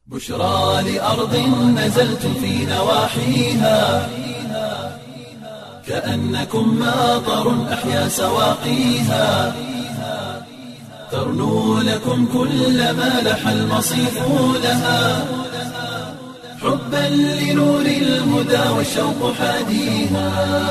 بشرى لأرض نزلتم في نواحيها كأنكم ماطر أحيا سواقيها ترنو لكم كل ما لح المصيف لها حبا لنور الهدى والشوق حاديها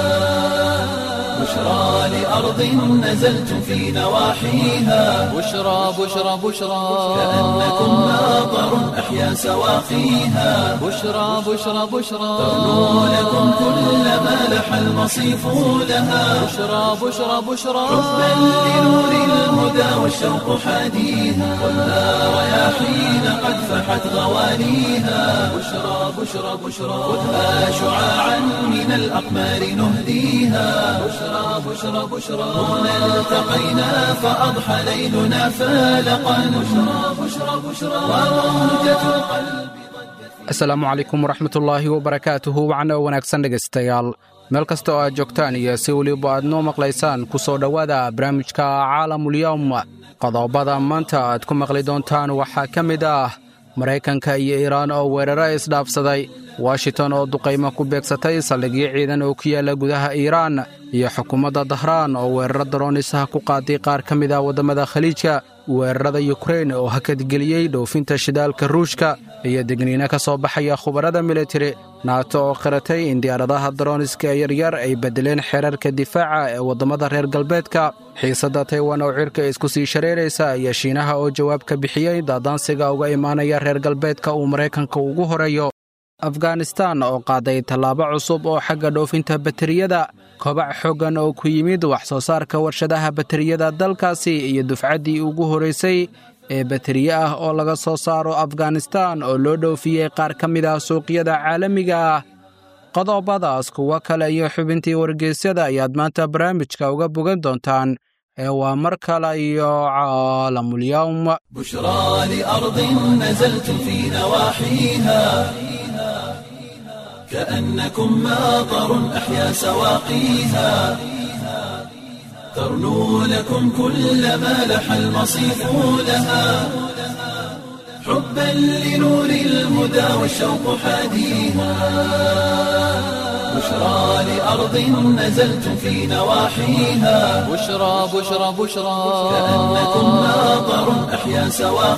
بشرى لأرض نزلتم في نواحيها بشرى بشرى بشرى كأنكم ماطر أحيا سواقيها بشرى بشرى بشرى ترنو لكم كل ما لح المصيف لها بشرى بشرى بشرى حبا لنور الهدى والشوق حاديها والنار رياحين قد فحت غوانيها بشرى بشرى بشرى خذها شعاعا من الأقمار نهديها بشرى بشرى بشرى هنا التقينا فأضحى ليلنا فالقا بشرى بشرى بشرى وروجة القلب asalaamu calaykum waraxmatullaahi wabarakaatuhu wacno wanaagsan dhegaystayaal meel kasta oo aad joogtaan iyo si weliba aad noo maqlaysaan ku soo dhowaada barnaamijka caalamulyowm qodobada maanta aad ku maqli doontaan waxaa ka mid ah maraykanka iyo iiraan oo weeraro isdhaafsaday washington oo duqaymo ku beegsatay saldhigyo ciidan oo ku yaalla gudaha iiraan iyo xukuumadda dahraan oo weeraro daroonisaha ku qaaday qaar ka mid ah waddamada khaliijka weerarada yukrain oo hakadgeliyey dhoofinta shidaalka ruushka iyo degniino ka soo baxaya khubarada militari naato oo qiratay in diyaaradaha darooniska yaryar ay beddeleen xeerarka difaaca ee waddamada reer galbeedka xiisadda taywan oo cirka isku sii shareeraysa iyo shiinaha oo jawaab ka bixiyey daadaansiga uga imaanaya reer galbeedka uu maraykanka ugu horeeyo afghanistan oo qaaday tallaabo cusub oo xagga dhoofinta bateriyada kobac xooggan oo ku yimid wax soo saarka warshadaha bateriyada dalkaasi iyo dufcaddii ugu horraysay ee bateriye ah oo laga soo saaro afghanistan oo loo dhoofiyey qaar ka mid ah suuqyada caalamiga ah qodobadaas kuwo kale iyo xubintii wargeysyada ayaad maanta barnaamijka uga bogan doontaan ee waa mar kale iyo caalamulyowm بشرى لأرض نزلتم في نواحيها كأنكم ماطر أحيا سواقيها ترنو لكم كل ما لح المصيف لها حبا لنور الهدى والشوق حاديها بشرى لأرض نزلتم في نواحيها بشرى بشرى بشرى كأنكم ماطر أحيا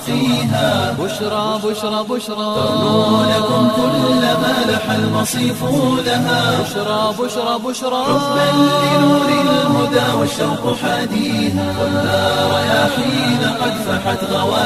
سواقيها بشرى بشرى بشرى ترنو لكم كل ما لح المصيف لها بشرى بشرى بشرى حبا لنور الهدى والشوق حاديها والنار رياحين قد فحت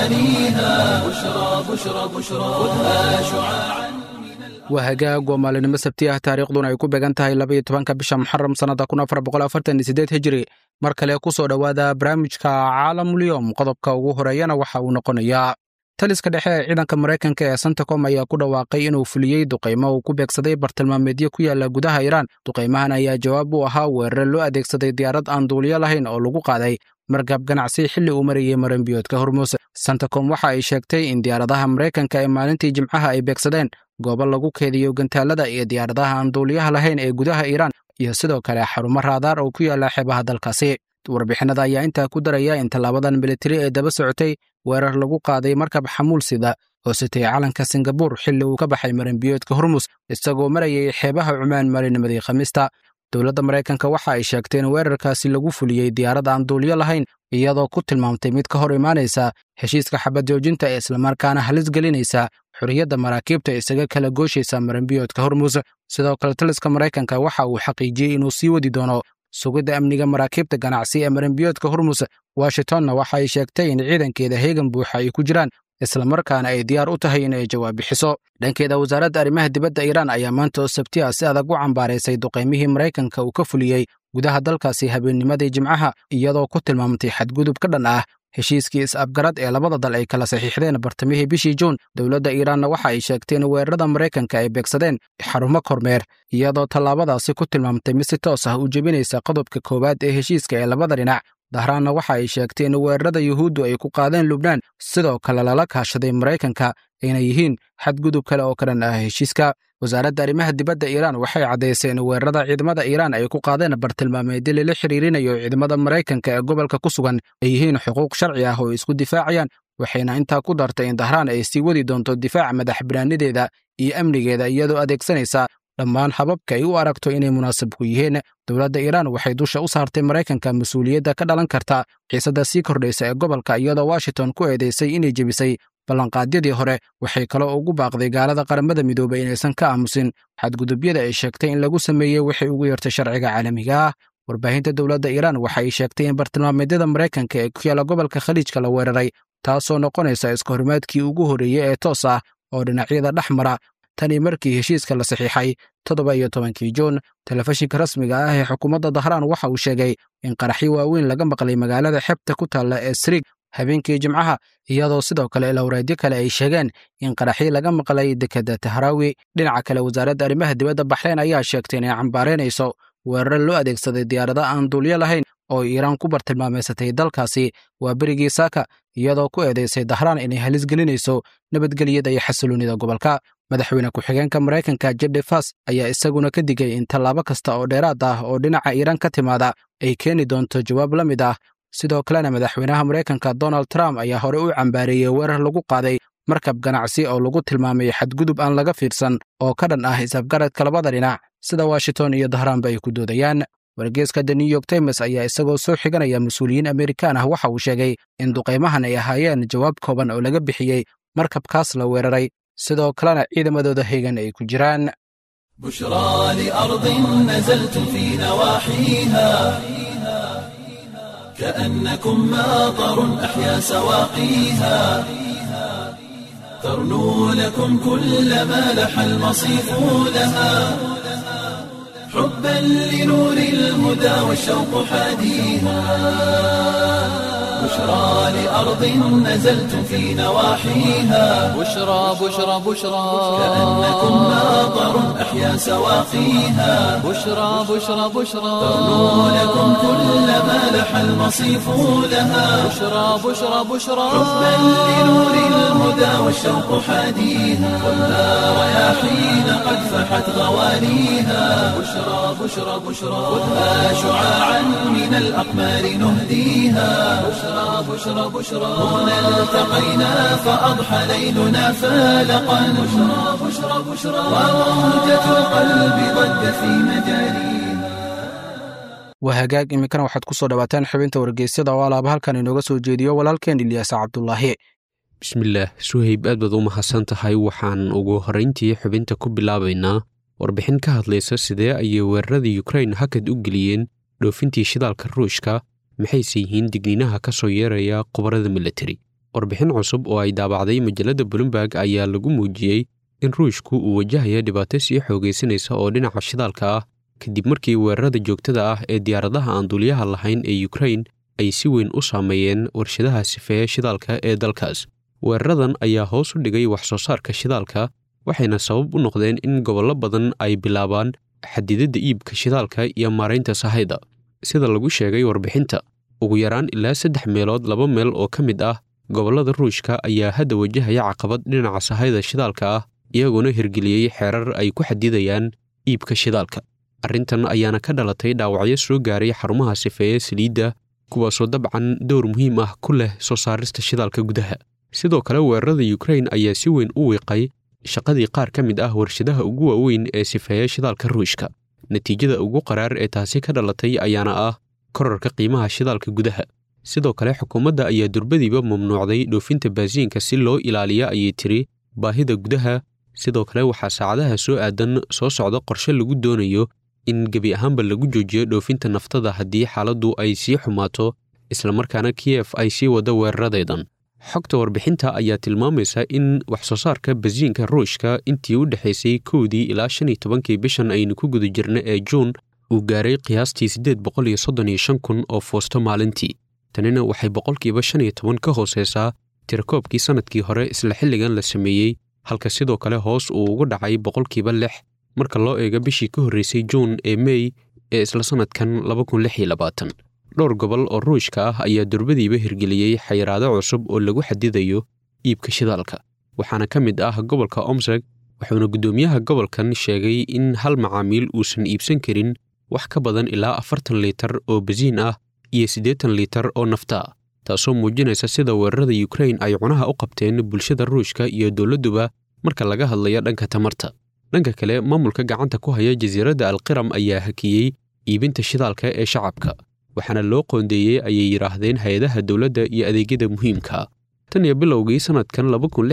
غوانيها بشرى بشرى بشرى خذها شعاعا waa hagaag waa maalinimo sabti ah taariikhduna ay ku beegan tahay labaiyo tobanka bisha muxaram sannada kun afar boqol afartan iyo siddeed hijiri mar kale ku soo dhowaada barnaamijka caalamulyowm qodobka ugu horeeyana waxa uu noqonayaa taliska dhexe ee ciidanka maraykanka ee santacom ayaa ku dhawaaqay inuu fuliyey duqaymo uu ku beegsaday bartilmaameedyo ku yaalla gudaha iiraan duqaymahan ayaa jawaab u ahaa weerare loo adeegsaday diyaarad aan duuliyo lahayn oo lagu qaaday markab ganacsi xilli uu marayey maranbiyoodka hormuus santacom waxa ay sheegtay in diyaaradaha maraykanka ee maalintii jimcaha ay beegsadeen goobo lagu keediyo gantaalada iyo diyaaradaha aan duuliyaha lahayn ee gudaha iiraan iyo sidoo kale xarumo raadaar oo ku yaalla xeebaha dalkaasi warbixinada ayaa intaa ku daraya in tallaabadan militari ee daba socotay weerar lagu qaaday markab xamuul sida oo sitay calanka singabuur xilli uu ka baxay maranbiyoodka hormus isagoo marayay xeebaha cumaan maalinimadii khamiista dowladda maraykanka waxa ay sheegtay in weerarkaasi lagu fuliyey diyaarad aan duuliyo lahayn iyadoo ku tilmaamtay mid ka hor imaanaysa heshiiska xabad joojinta ee islamarkaana halis gelinaysa xorriyadda maraakiibta isaga kala gooshaysa maranbiyoodka hormuus sidoo kale taliska maraykanka waxa uu xaqiijiyey inuu sii wadi doono sugidda amniga maraakiibta ganacsi ee maranbiyoodka hormus washingtonna waxa ay sheegtay in ciidankeeda heegan buuxa ay ku jiraan islamarkaana ay diyaar u tahay in ay jawaab bixiso dhankeeda wasaaradda arrimaha dibadda iiraan ayaa maanta oo sabti ah si adag u cambaaraysay duqaymihii maraykanka uu ka fuliyey gudaha dalkaasi habeennimadii jimcaha iyadoo ku tilmaamtay xadgudub ka dhan ah heshiiskii is-afgarad ee labada dal ay kala saxiixdeen bartamihii bishii juun dowladda iiraanna waxa ay sheegtay in weerarada maraykanka ay beegsadeen xarumo kormeer iyadoo tallaabadaasi ku tilmaamtay mid si toos ah u jebinaysa qodobka koowaad ee heshiiska ee labada dhinac dahraanna waxa ay sheegtay in weerarada yuhuuddu ay ku qaadeen lubnaan sidoo kale lala kaashaday maraykanka ayna yihiin xadgudub kale oo ka dhan ah heshiiska wasaaradda arrimaha dibadda iiraan waxay caddaysay in weerarada ciidamada iiraan ay ku qaadeen bartilmaameedyo lala xiriirinayo ciidamada maraykanka ee gobolka ku sugan ay yihiin xuquuq sharci ah oo isku difaacayaan waxayna intaa ku dartay in dahraan ay sii wadi doonto difaaca madax banaanideeda iyo amnigeeda iyadoo adeegsanaysa dhammaan hababka ay u aragto inay munaasab ku yihiin dowladda iiraan waxay dusha u saartay maraykanka mas-uuliyadda ka dhalan karta xiisadda sii kordhaysa ee gobolka iyadoo washington ku eedaysay inay jebisay ballanqaadyadii hore waxay kaloo ugu baaqday gaalada qaramada midoobay inaysan ka aamusin xadgudubyada ay sheegtay in lagu sameeyey waxay ugu yartay sharciga caalamiga ah warbaahinta dowladda iiraan waxa ay sheegtay in bartilmaameedyada maraykanka ee ku yaala gobolka khaliijka la weeraray taasoo noqonaysa iska horimaadkii ugu horreeyey ee toos ah oo dhinacyada dhex mara tanii markii heshiiska la saxiixay toddoba iyo tobankii juun telefishinka rasmiga ah ee xukuumadda dahraan waxa uu sheegay in qaraxyo waaweyn laga maqlay magaalada xebta ku taalla ee srig habeenkii jimcaha iyadoo sidoo kale ilowreedyo kale ay sheegeen in qaraxyo laga maqlay dekedda tahraawi dhinaca kale wasaaradda arrimaha dibadda baxrayn ayaa sheegtay inay cambaaraynayso weerar loo adeegsaday diyaarada aan duulyo lahayn oo iiraan ku bartilmaameysatay dalkaasi waa berigii saaka iyadoo ku eedaysay dahraan inay halis gelinayso nabadgelyada iyo xasiloonnida gobolka madaxweyne ku-xigeenka maraykanka jedde fas ayaa isaguna ka digay in tallaabo kasta oo dheeraad ah oo dhinaca iiraan ka timaada ay keeni doonto jawaab la mid ah sidoo kalena madaxweynaha maraykanka donald trump ayaa hore u cambaareeyey weerar lagu qaaday markab ganacsi oo lagu tilmaamay xadgudub aan laga fiirsan oo ka dhan ah isafgaradka labada dhinac sida washington iyo dahraanba ay ku doodayaan wargeeska the new york times ayaa isagoo soo xiganaya mas-uuliyiin amerikaan ah waxa uu sheegay in duqaymahan ay ahaayeen jawaab kooban oo laga bixiyey markabkaas la weeraray sidoo kalena ciidamadooda heegan ay ku jiraan بشرى لأرض نزلت في نواحيها كأنكم ماطر أحيا سواقيها ترنو لكم كل ما لح المصيف لها حبا لنور الهدى والشوق حاديها بشرى لأرض نزلت في نواحيها بشرى بشرى بشرى كأنكم ماطر أحيا سواقيها بشرى بشرى بشرى ترنو لكم كل ما لح المصيف لها بشرى بشرى بشرى حبا لنور الهدى والشوق حاديها خذها رياحين قد فحت غوانيها بشرى بشرى بشرى خذها شعاعا من الأقمار نهديها بشرى بشرى بشرى هنا التقينا فأضحى ليلنا فالقا بشرى بشرى بشرى وموجة القلب ضجت في مجاريها waa hagaag iminkana waxaad ku soo dhawaataan xubinta wargeysyada oo alaaba halkan inooga soo jeediyo walaalkeen ilyaasa cabdulaahi bismillaah suhayb aad baad u mahadsan tahay waxaan ugu horrayntii xubinta ku bilaabaynaa warbixin ka hadlaysa sidee ayay weerarada yukrain hakad u geliyeen dhoofintii shidaalka ruushka maxayse yihiin digniinaha ka soo yeeraya khubarada militari warbixin cusub oo ay daabacday majalladda bloomberg ayaa lagu muujiyey in ruushku uu wajahaya dhibaato sii xoogaysanaysa oo dhinaca shidaalka ah kadib markii weerarada joogtada ah ee diyaaradaha aan duuliyaha lahayn ee yukrain ay si weyn u saameeyeen warshadaha sifeeya shidaalka ee dalkaas weeraradan ayaa hoos u dhigay wax soo saarka shidaalka waxayna sabab u noqdeen in gobollo badan ay bilaabaan xadidadda iibka shidaalka iyo maaraynta sahayda sida lagu sheegay warbixinta ugu yaraan ilaa saddex meelood laba meel oo ka mid ah gobollada ruushka ayaa hadda wajahaya caqabad dhinaca sahayda shidaalka ah iyaguna hirgeliyey xeerar ay ku xadidayaan iibka shidaalka arrintan ayaana ka dhalatay dhaawacyo soo gaaray xarumaha sifeeye saliidda kuwaasoo dabcan dowr muhiim ah ku leh soo saarista shidaalka gudaha sidoo kale weerarada yukrain ayaa si weyn u wiiqay shaqadii qaar ka mid ah warshadaha ugu waaweyn ee sifeeya shidaalka ruushka natiijada ugu qaraar ee taasi ka dhalatay ayaana ah korarka qiimaha shidaalka gudaha sidoo kale xukuumadda ayaa durbadiiba mamnuucday dhoofinta baasiinka si loo ilaaliya ayay tiri baahida gudaha sidoo kale waxaa saacadaha soo aadan soo socda qorshe lagu doonayo in gebi ahaanba lagu joojiyo dhoofinta naftada haddii xaaladdu ay sii xumaato islamarkaana kiyef ay sii wada weeraradeedan xogta warbixinta ayaa tilmaamaysa in wax soo saarka basiinka ruushka intii u dhexaysay kowdii ilaa shan iyo tobankii bishan aynu ku guda jirna ee juun uu gaaray qiyaastii siddeed boqol iyo soddon iyo shan kun oo foosto maalintii tanina waxay boqolkiiba shan iyo toban ka hooseysaa tirakoobkii sannadkii hore isla xilligan la sameeyey halka sidoo kale hoos uu ugu dhacay boqolkiiba lix marka loo eego bishii ka horreysay juun ee mey ee isla sannadkan laba kun lix iyo labaatan dhowr gobol oo ruushka ah ayaa durbadiiba hirgeliyey xayiraado cusub oo lagu xadidayo iibka shidaalka waxaana ka mid ah gobolka omseg wuxuuna guddoomiyaha gobolkan sheegay in hal macaamiil uusan iibsan karin wax ka badan ilaa afartan liitar oo basiin ah iyo siddeetan liitar oo nafta ah taasoo muujinaysa sida weerarada yukrain ay cunaha u qabteen bulshada ruushka iyo dowladduba marka laga hadlayo dhanka tamarta dhanka kale maamulka gacanta ku haya jasiiradda alqiram ayaa hakiyey iibinta shidaalka ee shacabka waxaana loo qoondeeyey ayay yidhaahdeen hay-adaha dowladda iyo adeegyada muhiimka tan iyo bilowgii sannadkan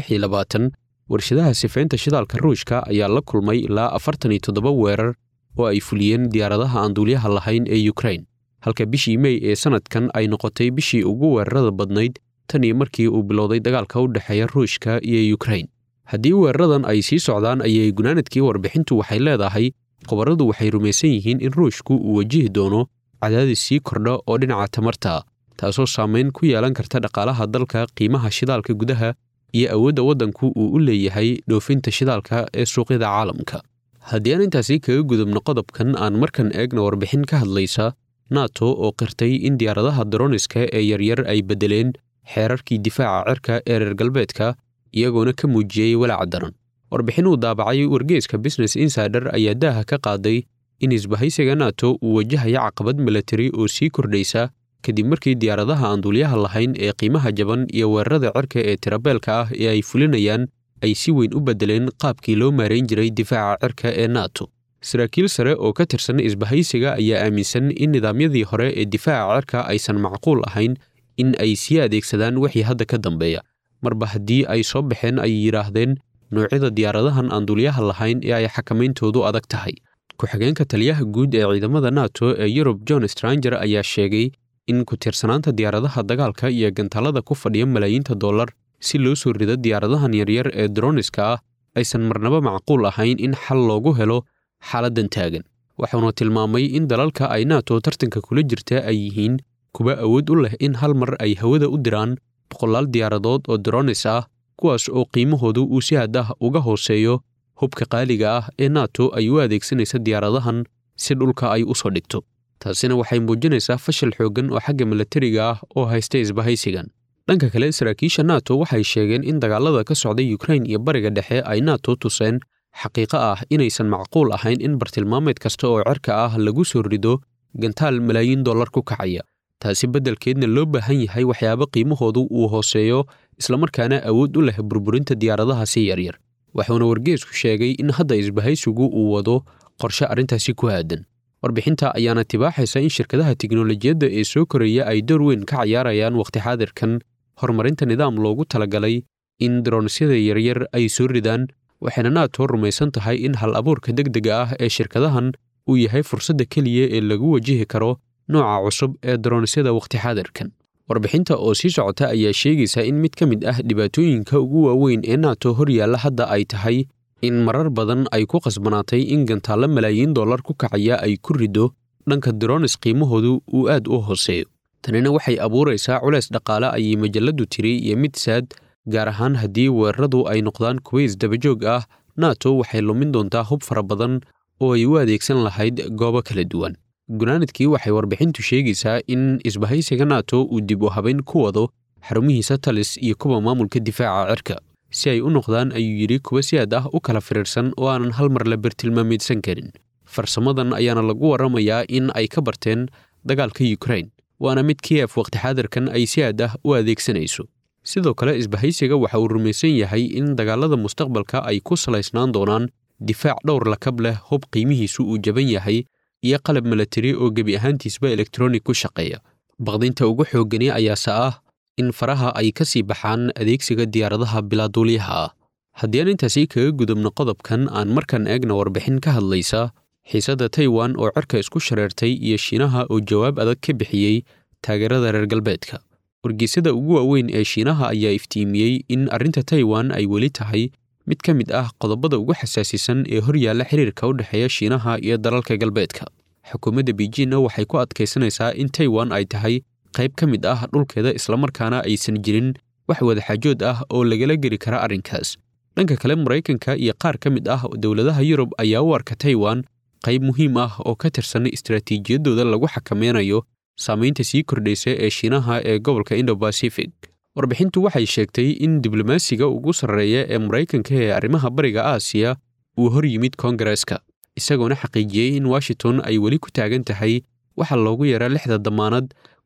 warshadaha sifaynta shidaalka ruushka ayaa la kulmay ilaa afartan iyo toddoba weerar oo ay fuliyeen diyaaradaha aan duulyaha lahayn ee yukrain halka bishii mey ee sannadkan ay noqotay bishii ugu weerarada badnayd tan iyo markii uu bilowday dagaalka u dhexeeya ruushka iyo yukrain haddii weeraradan ay sii socdaan ayay gunaanadkii warbixintu waxay leedahay khubaradu waxay rumaysan yihiin in ruushku uu wajihi doono cadaadis sii kordha oo dhinaca tamarta taasoo saamayn ku yeelan karta dhaqaalaha dalka qiimaha shidaalka gudaha iyo awoodda waddanku uu u leeyahay dhoofinta shidaalka ee suuqyada caalamka haddii aan intaasi kaga gudubno qodobkan aan markan eegna warbixin ka hadlaysa nato oo qirtay in diyaaradaha daroniska ee yaryar ay beddeleen xeerarkii difaaca cirka ee reer galbeedka iyagoona ka muujiyey walaaca daran warbixin uu daabacay wargeeska business insider ayaa daaha ka qaaday in isbahaysiga nato uu wajahaya caqabad milatari oo sii kordhaysa kadib markii diyaaradaha aan duulyaha lahayn ee qiimaha jaban iyo weerarada cirka ee tirabeelka ah ee ay fulinayaan ay si weyn u beddeleen qaabkii loo maarayn jiray difaaca cirka ee nato saraakiil sare oo ka tirsan isbahaysiga ayaa aaminsan in nidaamyadii hore ee difaaca cirka aysan macquul ahayn in ay sii adeegsadaan wixii hadda ka dambeeya marba haddii ay soo baxeen ay yidhaahdeen noocyada diyaaradahan aan duulyaha lahayn ee ay xakamayntoodu adag tahay ku-xigeenka taliyaha guud ee ciidamada nato ee yurub john stranger ayaa sheegay in ku-tiirsanaanta diyaaradaha dagaalka iyo gantaalada ku fadhiya malaayiinta dollar si loo soo rido diyaaradahan yaryar ee droniska ah aysan marnaba macquul ahayn in xal loogu helo xaaladdan taagan waxauna tilmaamay in dalalka ay nato tartanka kula jirta ay yihiin kuwa awood u leh in hal mar ay hawada u diraan boqolaal diyaaradood oo dronis ah kuwaas oo qiimahoodu uu si had ah uga hooseeyo hubka qaaliga ah ee nato ay u adeegsanaysa diyaaradahan si dhulka ay u soo dhigto taasina waxay muujinaysaa fashil xooggan oo xagga milatariga ah oo haysta isbahaysigan dhanka kale saraakiisha nato waxay sheegeen in dagaalada ka socda yukrain iyo bariga dhexe ay nato tuseen xaqiiqo ah inaysan macquul ahayn in bartilmaameed kasta oo cirka ah lagu soo rido gantaal malaayiin dollar ku kacaya taasi beddelkeedna loo baahan yahay waxyaabo qiimahoodu uu hooseeyo islamarkaana awood u leh burburinta diyaaradaha si yaryar wuxuuna wargeesku sheegay in hadda isbahaysigu uu wado qorshe arrintaasi ku aadan warbixinta ayaana tibaaxaysa in shirkadaha tiknolojiyadda ee soo koraya ay door weyn ka cayaarayaan wakhti xaadirkan horumarinta nidaam loogu talagalay in daronisyada yaryar ay soo ridaan waxayna nato rumaysan tahay in hal abuurka degdega ah ee shirkadahan uu yahay fursadda keliya ee lagu wajihi karo nooca cusub ee daronisyada wakhti xaadirkan warbixinta oo sii socota ayaa sheegaysa in mid ka mid ah dhibaatooyinka ugu waaweyn ee nato hor yaalla hadda ay tahay in marar badan ay ku qasbanaatay in gantaallo malaayiin dollar ku kacaya ay ku riddo dhanka dronis qiimahoodu uu aad u hooseeyo tanina waxay abuuraysaa culays dhaqaale ayay majalladdu tiri iyo mid saad gaar ahaan haddii weeraradu ay noqdaan kuwa isdabajoog ah nato waxay lumin doontaa hub fara badan oo ay u adeegsan lahayd goobo kala duwan gunaanadkii waxay warbixintu sheegaysaa in isbahaysiga nato uu dib u habayn ku wado xarumihiisa talis iyo kuwa maamulka difaaca cirka si ay u noqdaan ayuu yidhi kuwa si aad ah u kala firiirsan oo aanan hal mar la bartilmaameedsan karin farsamadan ayaana lagu warramayaa in ay ka barteen dagaalka yukrain waana mid kiyef wakhti xaadirkan ay si aad ah u adeegsanayso sidoo kale isbahaysiga waxa uu rumaysan yahay in dagaalada mustaqbalka ay ku salaysnaan doonaan difaac dhowr lakab leh hub qiimihiisu uu jaban yahay iyo qalab milatari oo gebi ahaantiisba elektronig ku shaqeeya baqdinta ugu xooggani ayaase ah in faraha ay ka sii baxaan adeegsiga diyaaradaha bilaaduulyaha ah haddii aan intaasi kaga gudubno qodobkan aan markan eegna warbixin ka hadlaysa xiisadda taiwan oo cirka isku shareertay iyo shiinaha oo jawaab adag ka bixiyey taageerada reer galbeedka wargeysyada ugu waaweyn ee shiinaha ayaa iftiimiyey in arrinta taiwan ay weli tahay mid ka mid ah qodobada ugu xasaasisan ee hor yaalla xiriirka u dhexeeya shiinaha iyo dalalka galbeedka xukuumadda beijinna waxay ku adkaysanaysaa in taiwan ay tahay qayb ka mid ah dhulkeeda islamarkaana aysan jirin wax wadaxaajood ah oo lagala geli kara arrinkaas dhanka kale maraykanka iyo qaar ka mid ah dowladaha yurub ayaa u arka taiwan qayb muhiim ah oo ka tirsan istaraatiijiyadooda lagu xakameynayo saamaynta sii kordhaysa ee shiinaha ee gobolka indo-bacific warbixintu waxay sheegtay in diblomaasiga ugu sarreeya ee maraykanka ee arrimaha bariga aasiya uu hor yimid koongareeska isagoona xaqiijiyey in washington ay weli ku taagan tahay waxa loogu yaraa lixda damaanad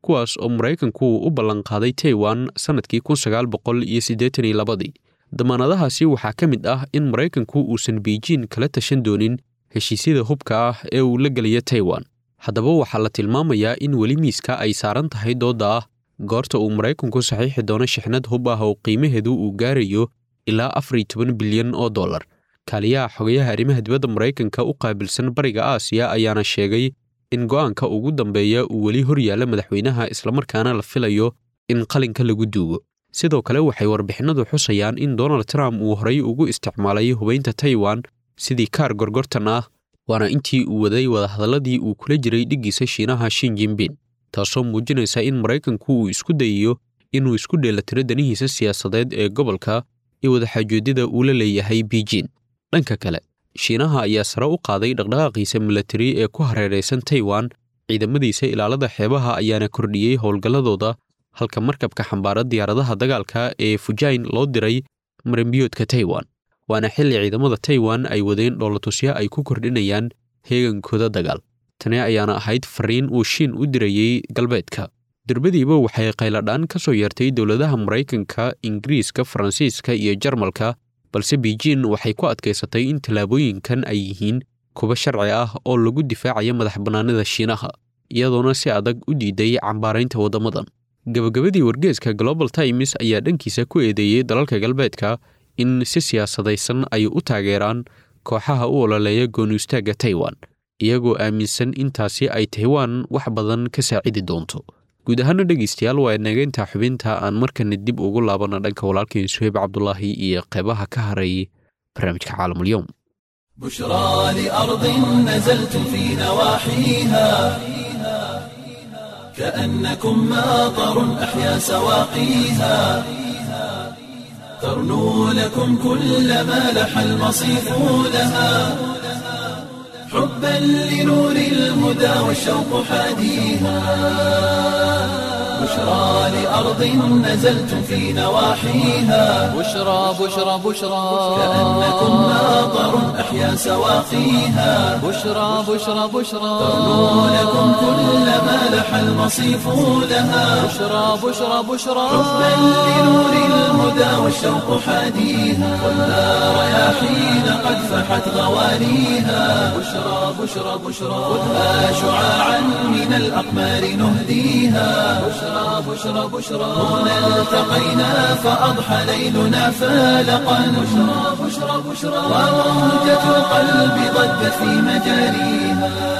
kuwaas oo maraykanku u ballanqaaday taiwan sannadkii kun sagaal boqol iyo siddeetan iyo labadii damaanadahaasi waxaa ka mid ah in maraykanku uusan beijing kala tashan doonin heshiisyada hubka ah ee uu la gelaya taiwan haddaba waxaa la tilmaamayaa in weli miiska ay saaran tahay doodda ah goorta uu maraykanku saxiixi doono shixnad hub ah oo qiimaheedu uu gaarayo ilaa afar iyo toban bilyan oo dollar kaaliyaha xogayaha arrimaha dibadda maraykanka u qaabilsan bariga aasiya ayaana sheegay in go'aanka ugu dambeeya uu weli hor yaalla madaxweynaha islamarkaana la filayo in qalinka lagu duugo sidoo kale waxay warbixinadu xusayaan in donald trump uu horay ugu isticmaalay hubaynta taiwan sidii kaar gorgortan ah waana intii uu waday wadahadalladii uu kula jiray dhiggiisa shiinaha shin jinbin taasoo muujinaysa in maraykanku uu isku dayayo inuu isku dheellatiro danihiisa siyaasadeed ee gobolka iyo wadaxaajoodida uu la leeyahay beijing dhanka kale shiinaha ayaa sare u qaaday dhaqdhaqaaqiisa milatari ee ku hareeraysan taiwan ciidamadiisa ilaalada xeebaha ayaana kordhiyey howlgalladooda halka markabka xambaara diyaaradaha dagaalka ee fujain loo diray marambiyoodka taiwan waana xilli ciidamada taiwan ay wadeen dhoolatusyo ay ku kordhinayaan heegankooda dagaal tani ayaana ahayd fariin uu shiin u dirayey galbeedka durbadiiba waxay qayladhaan ka soo yeertay dowladaha maraykanka ingiriiska faransiiska iyo jarmalka balse beijing waxay ku adkaysatay in tallaabooyinkan ay yihiin kuba sharci ah oo lagu difaacaya madax bannaanida shiinaha iyadoona si adag u diiday cambaaraynta waddamadan gabagabadii wargeeska global times ayaa dhankiisa ku eedeeyey dalalka galbeedka in si siyaasadaysan ay u taageeraan kooxaha u ololeeya goonistaagga taiwan iyagoo aaminsan intaasi ay taiwan wax badan ka saacidi doonto guud ahaana dhegaystayaal waa nageynta xubinta aan markana dib ugu laabana dhanka walaalkeen suheyb cabdulaahi iyo qeybaha ka haray barnaamijka caalamulyoom بشرى لأرض نزلتم في نواحيها كأنكم ماطر أحيا سواقيها ترنو لكم كل ما لح المصيف لها حبا لنور الهدى والشوق حاديها بشرى لأرض نزلتم في نواحيها بشرى بشرى بشرى كأنكم ماطر أحيا سواقيها بشرى بشرى بشرى ترنو لكم كل ما لح المصيف لها بشرى بشرى بشرى حبا لنور الهدى والشوق حاديها والنار رياحين قد فحت غوانيها بشرى بشرى بشرى خذها شعاعا من الأقمار نهديها بشرى بشرى بشرى هنا التقينا فأضحى ليلنا فالقا بشرى بشرى بشرى وموجة القلب ضجت في مجاريها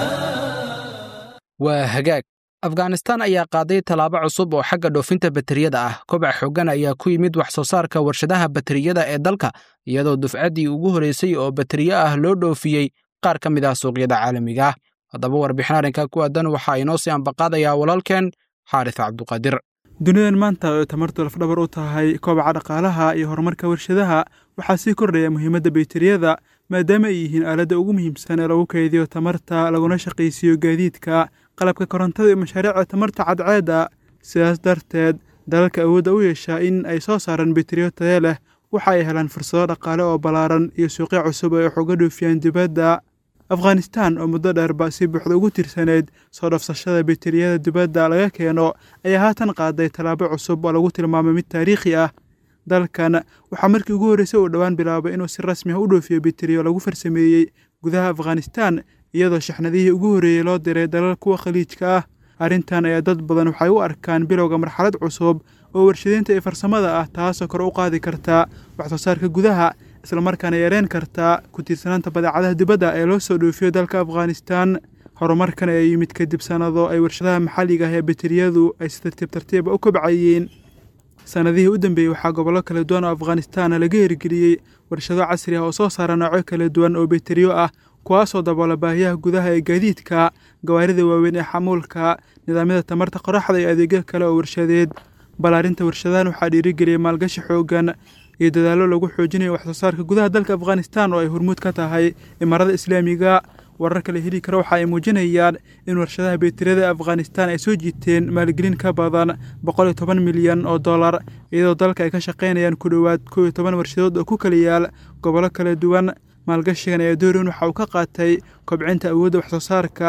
waa hagaag afghanistan ayaa qaaday tallaabo cusub oo xagga dhoofinta bateriyada ah kobac xooggan ayaa ku yimid wax soo saarka warshadaha bateriyada ee dalka iyadoo dufcaddii ugu horraysay oo bateriyo ah loo dhoofiyey qaar ka mid ah suuqyada caalamiga ah haddaba warbixin arrinka ku aadan waxaa inoo sii ambaqaadayaa walaalkeen xaaris cabduqaadir dunidan maanta oo tamartu lafdhabar u tahay kobaca dhaqaalaha iyo horumarka warshadaha waxaa sii kordhaya muhiimadda bayteriyada maadaama ay yihiin aaladda ugu muhiimsan ee lagu kaydiyo tamarta laguna shaqaysiiyo gaadiidka qalabka korontada iyo mashaariicda tamarta cadceedda sidaas darteed dalalka awoodda u yeeshaa in ay soo saaraan bayteriyo taya leh waxa ay helaan fursado dhaqaale oo ballaaran iyo suuqyo cusub oo ay xoga dhoofiyaan dibadda afghanistan oo muddo dheerba si buuxda ugu tirsaneyd soo dhafsashada bayteriyada dibadda laga keeno ayaa haatan qaaday tallaabo cusub oo lagu tilmaamay mid taariikhi ah dalkan waxaa markii ugu horreysay uu dhowaan bilaabay inuu si rasmi ah u dhoofiyo bayteriyo lagu farsameeyey gudaha afghanistan iyadoo shaxnadihii ugu horreeyey loo diray dalal kuwa khaliijka ah arrintan ayaa dad badan waxay u arkaan bilowga marxalad cusub oo warshadeynta iyo farsamada ah taasoo kor u qaadi karta wax soo saarka gudaha islamarkaana yareen karta ku tiirsanaanta badeecadaha dibadda ee loo soo dhoofiyo dalka afghanistan horumarkan ayaa yimid kadib sannado ay warshadaha maxalliga ah ee bateriyadu ay si tartiib tartiiba u kobcayeen sannadihii u dambeeyey waxaa gobollo kala duwan oo afghanistan laga hirgeliyey warshado casri ah oo soo saara noocyo kala duwan oo bateriyo ah kuwaasoo daboola baahiyaha gudaha ee gaadiidka gawaarida waaweyn ee xamuulka nidaamyada tamarta qoraxda iyo adeegyo kale oo warshadeed ballaarinta warshadahan waxaa dhiirigeliyey maalgashi xooggan iyo dadaallo lagu xoojinayo wax soo saarka gudaha dalka afghanistan oo ay hormuud ka tahay imaarada islaamiga wararka la heli karo waxa ay muujinayaan in warshadaha bayteriyada ee afghanistan ay soo jiiteen maalgelin ka badan boqol iyo toban milyan oo dollar iyadoo dalka ay ka shaqaynayaan ku dhowaad kow iyo toban warshadood oo ku kala yaal gobollo kala duwan maalgashigan ayaa doorin waxa uu ka qaatay kobcinta awoodda wax soo saarka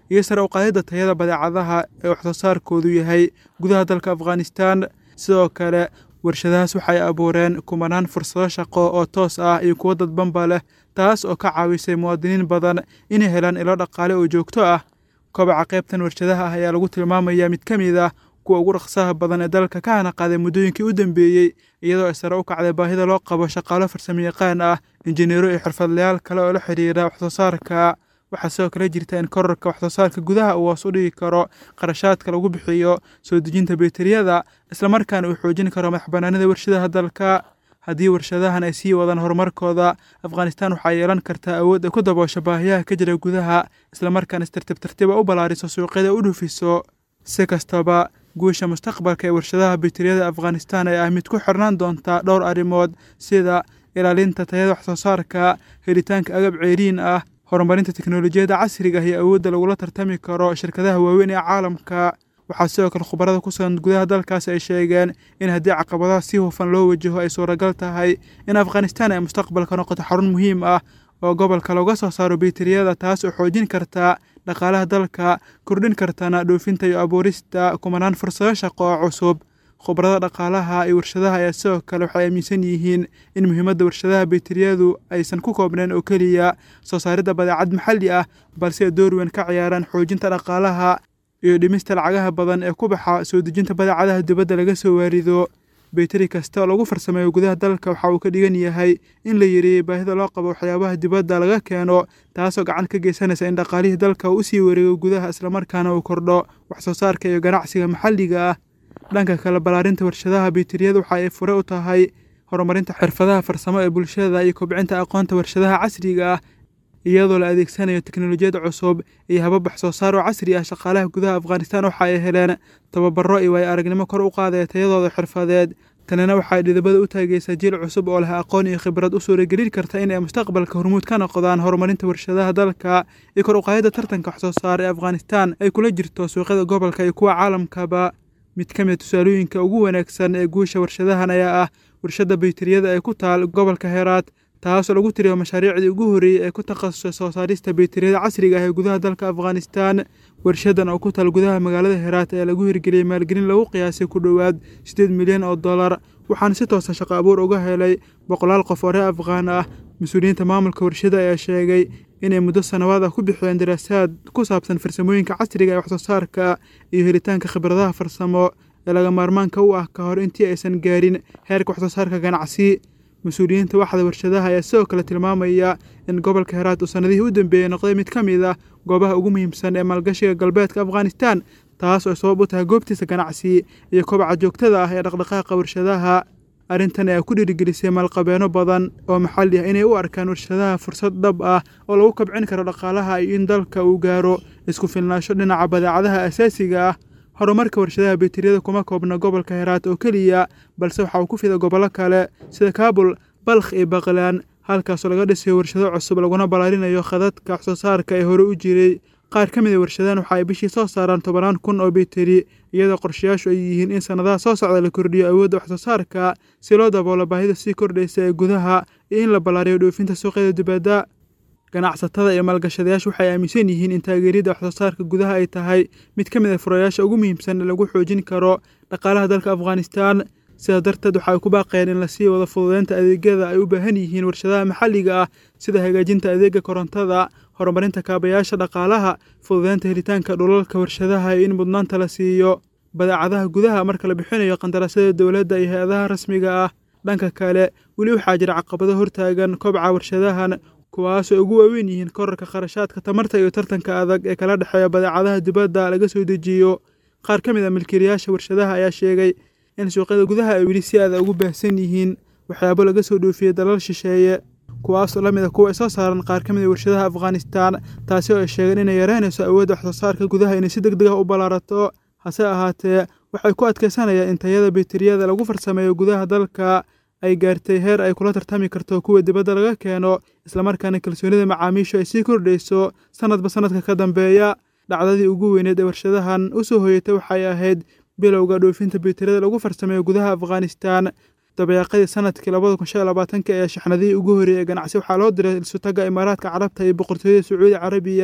iyo sare u qaadidda tayada badeecadaha ee waxsoo saarkoodu yahay gudaha dalka afghanistan sidoo kale warshadahaas waxay abuureen kumanaan fursado shaqo oo toos ah iyo kuwo dadbanba leh taas oo ka caawisay muwaadiniin badan inay helaan ilo dhaqaale oo joogto ah kobaca qaybtan warshadaha ah ayaa lagu tilmaamayaa mid ka mid ah kuwa ugu dhaqsaha badan ee dalka ka hana qaaday muddooyinkii u dambeeyey iyadoo ay sare u kacday baahida loo qabo shaqaalo farsamayaqaan ah injineero iyo xirfadlayaal kale oo la xidhiira waxsoo saarka waxaa sidoo kale jirta in korarka waxsoo saarka gudaha uu hoos u dhigi karo qarashaadka lagu bixiyo soo dejinta beeteriyada islamarkaana uu xoojin karo madaxbanaanida warshadaha dalka haddii warshadahan ay sii wadaan horumarkooda afghanistan waxaa yeelan kartaa awood ay ku daboosho baahiyaha ka jira gudaha islamarkaana is tartiib tartiiba u ballaariso suuqyada u dhufiso si kastaba guusha mustaqbalka ee warshadaha beeteriyada afghanistan ee ah mid ku xirnaan doonta dhowr arrimood sida ilaalinta tayada waxsoo saarka helitaanka agab ceeriin ah horumarinta teknolojiyadda casriga ah iyo awoodda lagula tartami karo shirkadaha waaweyn ee caalamka waxaa sidoo kale khubarada ku sugan gudaha dalkaasi ay sheegeen in haddii caqabadaha si hufan loo wajaho ay suuragal tahay in afghanistan ay mustaqbalka noqoto xarun muhiim ah oo gobolka looga soo saaro beeteriyada taas oo xoojin karta dhaqaalaha dalka kordhin kartana dhoofinta iyo abuurista kumanaan fursado shaqo oo cusub khubarada dhaqaalaha iyo warshadaha ayaa sidoo kale waxay aaminsan yihiin in muhiimadda warshadaha beeteriyadu aysan ku koobnayn oo keliya soo saaridda badeecad maxalli ah balse ay door weyn ka ciyaaraan xoojinta dhaqaalaha iyo dhimista lacagaha badan ee ku baxa soo dejinta badeecadaha dibadda laga soo waarido beeteri kasta oo lagu farsameeyo gudaha dalka waxa uu ka dhigan yahay in la yareeyey baahida loo qabo waxyaabaha dibadda laga keeno taasoo gacan ka geysanaysa in dhaqaalihii dalka uu usii wareego gudaha islamarkaana uu kordho waxsoo saarka iyo ganacsiga maxalliga ah dhanka kale ballaarinta warshadaha beeteriyada waxa ay fure u tahay horumarinta xirfadaha farsamo ee bulshada iyo kobcinta aqoonta warshadaha casriga ah iyadoo la adeegsanayo teknolojiyad cusub iyo habab wax soo saar oo casri ah shaqaalaha gudaha afghanistan waxa ay heleen tababaro iyo waayo aragnimo kor u qaadaya tayadooda xirfadeed tanina waxay dhidabada u taageysaa jiil cusub oo leh aqoon iyo khibrad u suuragelin karta in ay mustaqbalka hormuud ka noqdaan horumarinta warshadaha dalka iyo kor uqaadida tartanka wax soo saar ee afghanistan ay kula jirto suuqyada gobolka iyo kuwa caalamkaba mid ka mid tusaalooyinka ugu wanaagsan ee guusha warshadahan ayaa ah warshadda bayteriyada ee ku taal gobolka heeraad taasoo lagu tiriyo mashaariicdii ugu horreeyey ee ku takhasusay soo saarista beeteriyada casriga ah ee gudaha dalka afghanistan warshadan oo ku taal gudaha magaalada heraat ayaa lagu hirgeliyey maalgelin lagu qiyaasay ku dhowaad siddeed milyan oo dollar waxaana si toosa shaqo abuur uga helay boqolaal qof oo reer afghaan ah mas-uuliyiinta maamulka warshada ayaa sheegay inay muddo sanawaad ah ku bixiyeen daraasaad ku saabsan farsamooyinka casriga ee waxsoo saarka iyo helitaanka khibradaha farsamo ee laga maarmaanka u ah ka hor intii aysan gaarin heerka waxsoo saarka ganacsi mas-uuliyiinta waxda warshadaha ayaa sidoo kale tilmaamaya in gobolka heraat uu sannadihii u dambeeyey noqday mid ka mid ah goobaha ugu muhiimsan ee maalgashiga galbeedka afghanistan taas oo sabab u tahay goobtiisa ganacsi iyo kobaca joogtada ah ee dhaqdhaqaaqa warshadaha arrintan ayaa ku dhiirigelisay maalqabeeno badan oo maxalli ah inay u arkaan warshadaha fursad dhab ah oo lagu kabcin karo dhaqaalaha iyo in dalka uu gaaro isku filnaansho dhinaca badeecadaha asaasiga ah horumarka warshadaha beeteriyada kuma koobna gobolka heraat oo keliya balse waxa uu ku fida gobollo kale sida kaabul balkh iyo baqlaan halkaasoo laga dhisayo warshado cusub laguna ballaarinayo khadadka waxsoo saarka ee hore u jiray qaar ka mid a warshadahan waxa ay bishii soo saaraan tobanaan kun oo beeteri iyadoo qorshayaashu ay yihiin in sannadaha soo socda la kordhiyo awoodda waxsoo saarka si loo daboolo baahida sii kordhaysa ee gudaha iyo in la ballaariyo dhoofinta suuqyada dibadda ganacsatada iyo maalgashadayaashu waxay aaminsan yihiin in taageeryada waxsoo saarka gudaha ay tahay mid ka mid a furayaasha ugu muhiimsan ee lagu xoojin karo dhaqaalaha dalka afghanistan sidaa darteed waxa ay ku baaqeen in lasii wado fududeynta adeegyada ay u baahan yihiin warshadaha maxalliga ah sida hagaajinta adeega korontada horumarinta kaabayaasha dhaqaalaha fududeynta helitaanka dhulalka warshadaha iyo in mudnaanta la siiyo badeecadaha gudaha marka la bixinayo qandaraasyada dowladda iyo hay-adaha rasmiga ah dhanka kale weli waxaa jira caqabado hortaagan kobca warshadahan kuwaasoo ugu waaweyn yihiin korarka kharashaadka tamarta iyo tartanka adag ee kala dhexeeya badeecadaha dibadda laga soo dejiyo qaar ka mid a milkiilayaasha warshadaha ayaa sheegay in suuqyada gudaha ay weli si aada ugu baahsan yihiin waxyaabo laga soo dhoofiyey dalal shisheeye kuwaasoo la mid a kuwa ay soo saaran qaar ka mid a warshadaha afghanistan taasi oo ay sheegeen inay yareynayso awoodda waxsoo saarka gudaha inay si deg deg ah u ballaarato hase ahaatee waxay ku adkaysanayaan in tayada beeteriyada lagu farsameeyo gudaha dalka ay gaartay heer ay kula tartami karto kuwa dibadda laga keeno islamarkaana kalsoonida macaamiishu ay sii kordhayso sanadba sanadka ka dambeeya dhacdadii ugu weyneed ee warshadahan u soo hoyatay waxay ahayd bilowga dhoofinta beeteriyada lagu farsameeyo gudaha afghanistan dabeeqadii sanadkii labada kun shan iyo labaatanka ee shaxnadihii ugu horreeyey ee ganacsi waxaa loo diray sutaga imaaraadka carabta iyo boqortooyada sacuudi carabiya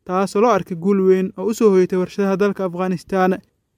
taasoo loo arkay guul weyn oo u soo hoyatay warshadaha dalka afghanistan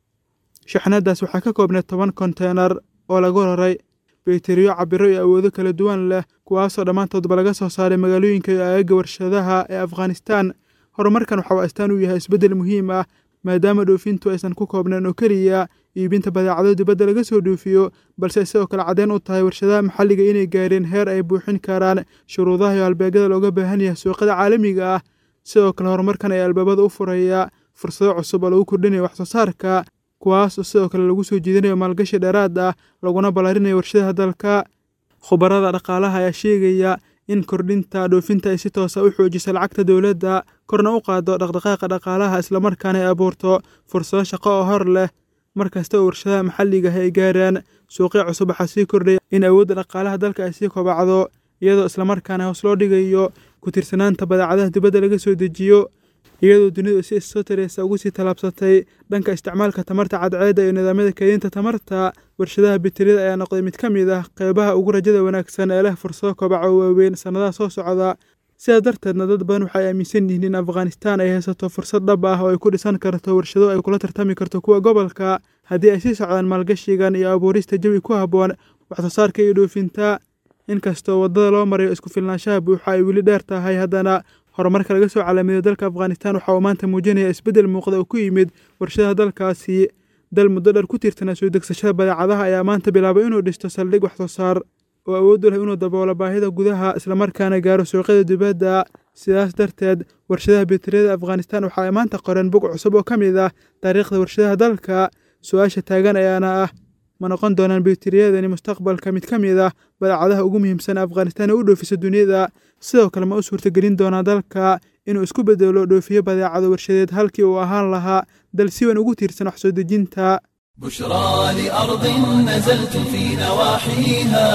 shaxnadaas waxaa ka koobneed toban konteynar oo lagu raray bayteriyo cabiro iyo awoodo kala duwan leh kuwaasoo dhammaantoodba laga soo saaray magaalooyinka iyo aagaga warshadaha ee afghanistan horumarkan waxa uu astaan u yahay isbeddel muhiim ah maadaama dhoofintu aysan ku koobnayn oo keliya iibinta badeecado dibadda laga soo dhoofiyo balse sidoo kale caddeyn u tahay warshadaha maxalliga inay gaareen heer ay buuxin karaan shuruudaha iyo halbeegyada looga baahan yahay suuqyada caalamiga ah sidoo kale horumarkan ayaa albaabada u furaya fursado cusub oo lagu kordhinayo wax soo saarka kuwaas oo sidoo kale lagu soo jiidinayo maalgashi dheeraad ah laguna ballarinayo warshadaha dalka khubarada dhaqaalaha ayaa sheegaya in kordhinta dhoofinta ay si toosa u xoojiso lacagta dowladda korna u qaado dhaqdhaqaaqa dhaqaalaha islamarkaana ay abuurto fursado shaqo oo hor leh mar kasta oo warshadaha maxalliga ah ay gaaraan suuqyo cusub waxaa sii kordhaya in awoodda dhaqaalaha dalka ay sii kobacdo iyadoo islamarkaana hoos loo dhigayo ku tirsanaanta badeecadaha dibadda laga soo dejiyo iyadoo dunidu si issoo tareysa ugu sii tallaabsatay dhanka isticmaalka tamarta cadceedda iyo nidaamyada keedinta tamarta warshadaha bitiriyada ayaa noqday mid ka mid ah qeybaha ugu rajada wanaagsan ee leh fursado kobaca oo waaweyn sannadaha soo socda sidaas darteedna dad badan waxay aaminsan yihiin in afghanistan ay haysato fursad dhab ah oo ay ku dhisan karto warshado ay kula tartami karto kuwa gobolka haddii ay sii socdaan maalgashigan iyo abuurista jawi ku habboon waxsoo saarka iyo dhoofinta inkastoo waddada loo marayo isku filnaanshaha buuxa ay weli dheer tahay haddana horumarka laga soo calaamiday dalka afghanistan waxa uu maanta muujinaya isbeddel muuqda oo ku yimid warshadaha dalkaasi dal muddo dheer ku tiirsanaa soo degsashada badeecadaha ayaa maanta bilaabay inuu dhisto saldhig wax soo saar oo awood u leh inuu daboolo baahida gudaha islamarkaana gaaro suuqyada dibadda sidaas darteed warshadaha bitiriyada afghanistan waxa ay maanta qoreen bog cusub oo ka mid ah taariikhda warshadaha dalka su-aasha taagan ayaana ah ma noqon doonaan bitiriyadani mustaqbalka mid ka mid ah badeecadaha ugu muhiimsan afghanistan ee u dhoofisa duniyada sidoo kale ma u suurtagelin doonaa dalka inuu isku bedelo dhoofiyo badeecado warshadeed halkii uu ahaan lahaa dal si weyn ugu tiirsan wax soo dejinta بشرى لأرض نزلت في نواحيها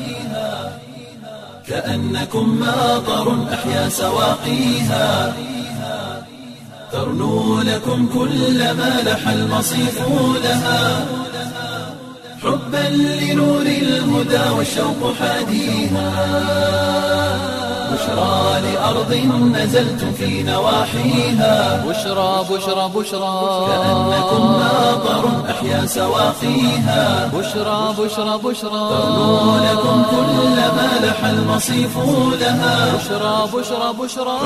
كأنكم ماطر أحيا سواقيها ترنو لكم كل ما لح المصيف لها حبا لنور الهدى والشوق حاديها بشرى لأرض نزلت في نواحيها بشرى بشرى بشرى كأنكم ماطر أحيا سواقيها بشرى بشرى بشرى ترنو لكم كل ما لح المصيف لها بشرى بشرى بشرى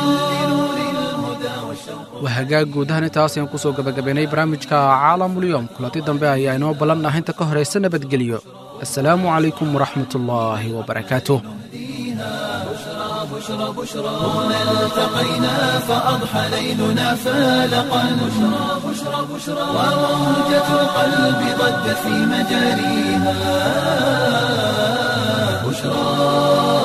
waa hagaag guud ahaan intaas ayaan kusoo gabagabaynay barnaamijka caalamulyoom kulanti dambe ayaa inoo ballan ah inta ka horaysa nabadgelyo assalaamu calaykum waraxmatullaahi wabarakaatuh هنا التقينا فأضحى ليلنا فالقا بشرى بشرى بشرى وموجة القلب ضجت في مجاريها بشرى